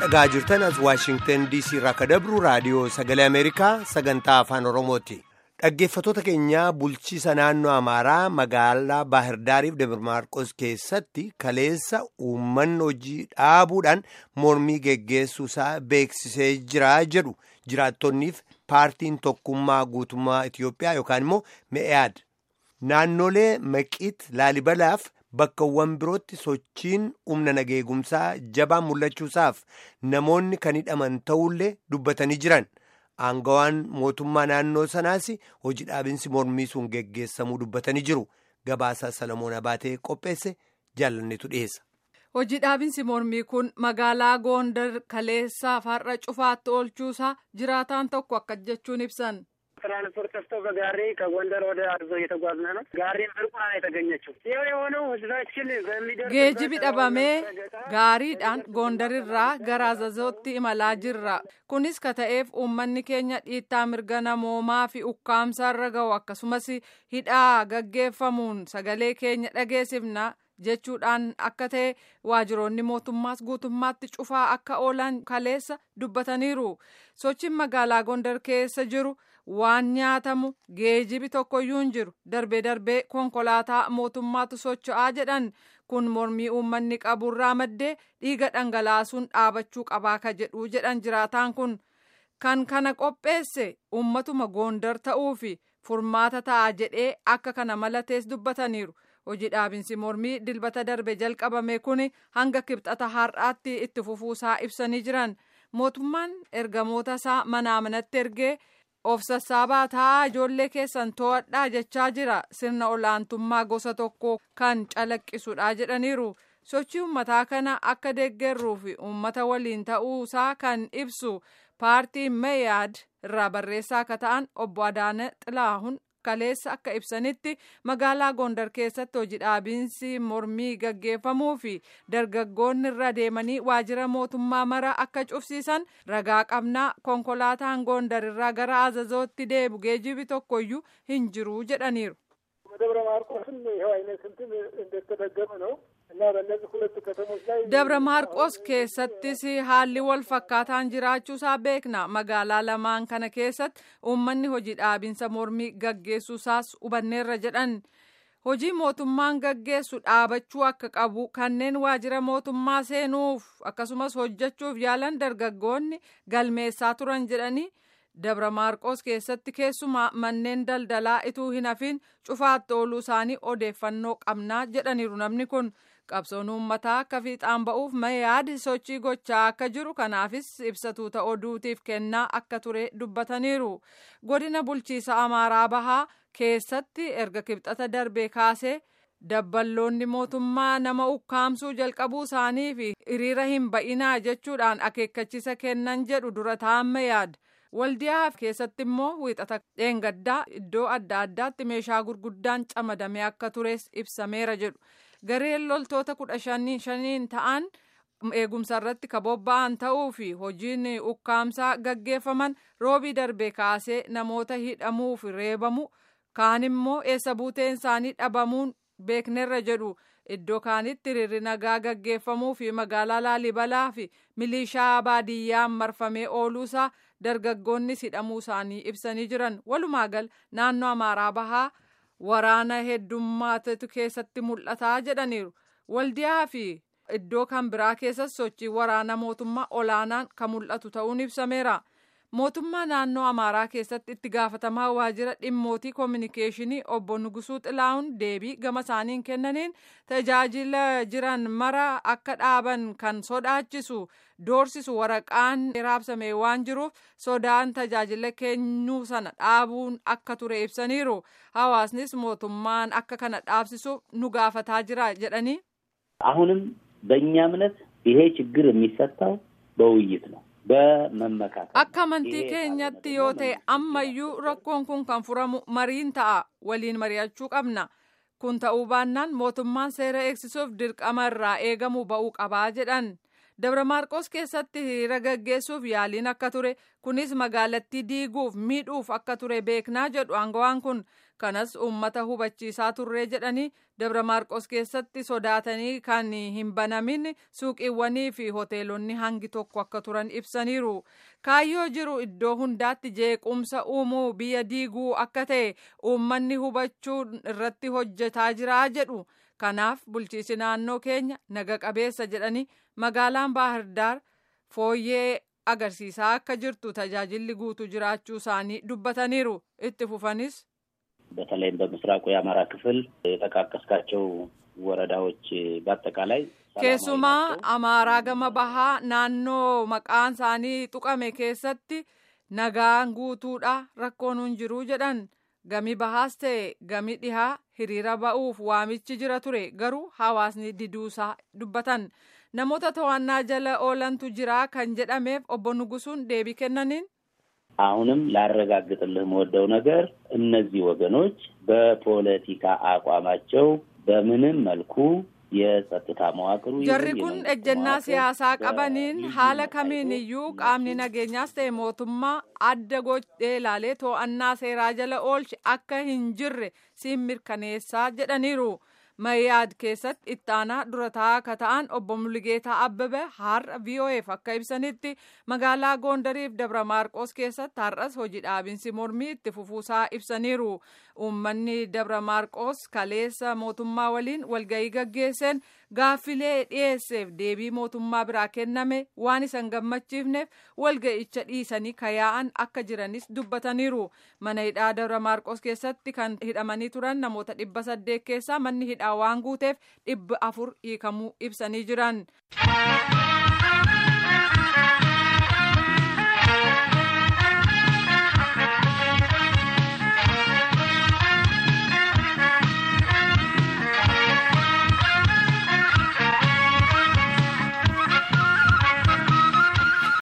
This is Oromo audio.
dhagaa jirtan as waashingtan diisii irraa ka dabru raadiyoo sagalee ameerikaa sagantaa afaan oromooti dhaggeeffatoota keenyaa bulchiisa naannoo amaaraa magaalaa baahirdaariif damirmaarqos keessatti kaleessa uummanni hojii dhaabuudhaan mormii geggeessuusaa beeksisee jira jedhu jiraattonniif paartiin tokkummaa guutummaa itiyoophiyaa yookaan immoo me'aad naannolee maqiit laalibalaaf bakkawwan birootti sochiin humna nageegumsaa jabaan mul'achuusaaf namoonni kan hidhaman ta'ullee dubbatanii jiran aangawaan mootummaa naannoo sanaas hojii dhaabinsi mormii sun geggeessamuu dubbatanii jiru gabaasaa salamoon abaatee qopheesse jaalannetu dhiyeessa. hojii dhaabinsi mormii kun magaalaa goondar kaleessaa farra cufaatti oolchuusaa jiraataan tokko akka jechuun ibsan. ትራንስፖርት ጠፍቶ በጋሪ ከጎንደር ወደ አርዞ እየተጓዝነ ነው። ጋሪም ብርቁና ነው የተገኘችው። ይኸው የሆነው ህዝባችን በሚደርስ geejibi dhabamee gaariidhaan goondarirraa gara azazootti imalaa jirra kunis ka ta'eef uummanni keenya dhiittaa mirga namoomaa fi ukkaamsarra ga'u akkasumas hidhaa gaggeeffamuun sagalee keenya dhageessifna jechuudhaan akka ta'e waajiroonni mootummaas guutummaatti cufaa akka oolan kaleessa dubbataniiru sochiin magaalaa gondar keessa jiru waan nyaatamu geejibi tokkoyyuu hin jiru darbee darbee konkolaataa mootummaatu socho'aa jedhan kun mormii uummanni qaburraa maddee dhiiga dhangalaasuun dhaabachuu qabaa ka jedhu jedhan jiraataan kun kan kana qopheesse uummatuma goondar ta'uu fi furmaata ta'a jedhee akka kana malatees dubbataniiru. hojii dhaabinsi mormii dilbata darbe jalqabame kun hanga kibxata har'aatti itti fufuusaa ibsanii jiran mootummaan ergamoota isaa manaa manatti ergee of sassaabaa taa'aa ijoollee keessan to'adhaa jechaa jira sirna olaantummaa gosa tokko kan calaqqisudha jedhaniiru sochii uummataa kana akka deeggarruu fi uummata waliin ta'uusaa kan ibsu paartiin meeyaad irraa barreessaa akka ta'an obbo Adaana Xilaahun kaleessa akka ibsanitti magaalaa gondar keessatti hojii dhaabinsi mormii gaggeeffamuu fi dargaggoonni irra deemanii waajjira mootummaa mara akka cufsiisan ragaa qabnaa konkolaataan gondar irraa gara azazootti deebu geejibi tokkoyyuu hin jiru jedhaniiru. ደብረ ማርቆስም ይኸው አይነት እንትን እንደተደገመ ነው እና በእነዚህ ሁለት ከተሞች ላይ dabra maarqos keessattis haalli wal fakkaataan jiraachuusaa beekna magaalaa lamaan kana keessatti uummanni hojii dhaabinsa mormii gaggeessuusaas hubanneerra jedhan hojii mootummaan gaggeessu dhaabachuu akka qabu kanneen waajjira mootummaa seenuuf akkasumas hojjechuuf yaalan dargaggoonni galmeessaa turan jedhanii dabra maarqos keessatti keessumaa manneen daldalaa ituu hin hafin cufaatti ooluu isaanii odeeffannoo qabnaa jedhaniiru namni kun qabsoon uummataa akka fiixaan ba'uuf meeyaad sochii gochaa akka jiru kanaafis ibsatuuta oduutiif kennaa akka ture dubbataniiru godina bulchiisa amaaraa bahaa keessatti erga kibxata darbee kaasee dabballoonni mootummaa nama ukkaamsuu jalqabuu isaanii fi hiriira hin ba'inaa jechuudhaan akeekkachiisa kennan jedhu dura ta'an meeyaad. waldiyaa keessatti immoo wiixata dheengaddaa iddoo adda addaatti meeshaa gurguddaan camadamee akka tures ibsameera jedhu gareen loltoota kudha shaniin ta'an eegumsa irratti ka bobba'an ta'uu fi hojiin ukkaamsaa gaggeeffaman roobii darbee kaasee namoota hidhamuu fi reebamu kaan immoo eessa buuteen isaanii dhabamuun beeknerra jedhu iddoo kaanitti hiriirri nagaa gaggeeffamuu fi magaalaa laalibalaa fi milishaa baadiyyaan marfamee ooluusaa dargaggoonni hidhamuu isaanii ibsanii jiran walumaa gal naannoo amaaraa bahaa waraana heddummaatu keessatti mul'ataa jedhaniiru waldiyaa fi iddoo kan biraa keessatti sochii waraana mootummaa olaanaan kan mul'atu ta'uun ibsameera. mootummaa naannoo amaaraa keessatti itti gaafatamaa waajjira dhimmootii koominikeeshinii obbo Nugusuu Xilaa'uun deebii gama isaaniin kennaniin tajaajila jiran mara akka dhaaban kan sodaachisu doorsisu waraqaan raabsame waan jiruuf sodaan tajaajila kennuu sana dhaabuun akka ture ibsaniiru hawaasnis mootummaan akka kana dhaabsisuuf nu gaafataa jira jedhanii. አሁንም በእኛ እምነት ይሄ ችግር የሚፈታው በውይይት ነው። በመመካከል akka amantii keenyatti yoo ta'e ammayyuu rakkoon kun kan furamu mariin ta'a waliin mari'achuu qabna kun ta'uu baannaan mootummaan seera eegsisuuf dirqama irraa eegamu ba'uu qabaa jedhan dabra maarqos keessatti hiriira gaggeessuuf yaaliin akka ture kunis magaalattii diiguuf miidhuuf akka ture beeknaa jedhu aangawaan kun kanas uummata hubachiisaa turree jedhanii dabra maarqos keessatti sodaatanii kan hin banamin suuqiiwwanii fi hoteelonni hangi tokko akka turan ibsaniiru kaayyoo jiru iddoo hundaatti jeequmsa uumuu biyya diiguu akka ta'e uummanni hubachuu irratti hojjetaa jira jedhu kanaaf bulchiisi naannoo keenya naga qabeessa jedhanii magaalaan baahirdaar fooyyee agarsiisaa akka jirtu tajaajilli guutuu jiraachuu isaanii dubbataniiru itti fufanis በተለይም በምስራቁ የአማራ ክፍል የጠቃቀስካቸው ወረዳዎች በአጠቃላይ keessumaa amaaraa gama bahaa naannoo maqaan isaanii tuqame keessatti nagaan guutuudha rakkoon hin jiru jedhan gami bahaas ta'e gami dhihaa hiriira ba'uuf waamichi jira ture garuu hawaasni diduusaa dubbatan namoota to'annaa jala oolantu jira kan jedhameef obbo Nugusuun deebii kennaniin. አሁንም ላረጋግጥልህ የምወደው ነገር እነዚህ ወገኖች በፖለቲካ አቋማቸው በምንም መልኩ የጸጥታ መዋቅሩ jarri kun ejjennaa siyaasaa qabaniin haala kamiin iyyuu qaamni nageenyaas ta'e mootummaa adda godhee ilaalee to'annaa seeraa jala oolche akka hin jirre siin mirkaneessaa jedhaniiru. Mayyaad keessatti ittaanaa durataa akka ta'an obbo Mulligeetaa Abbebe har'a VOAf akka ibsanitti magaalaa Gondariif Dabra Maarqos keessatti har'as hojii dhaabinsi mormii itti fufuusaa ibsaniiru. Uummanni Dabra Maarqos kaleessa mootummaa waliin walgahii gaggeesseen gaaffilee dhiyeesseef deebii mootummaa biraa kenname waan isan gammachiifneef walga'icha dhiisanii kayaa'an akka jiranis dubbataniiru. Mana hidhaa Dabra Maarqos keessatti kan hidhamanii turan namoota dhibba saddeet keessaa manni hidhaa waan guuteef dhibba afur hiikamuu ibsanii jiran.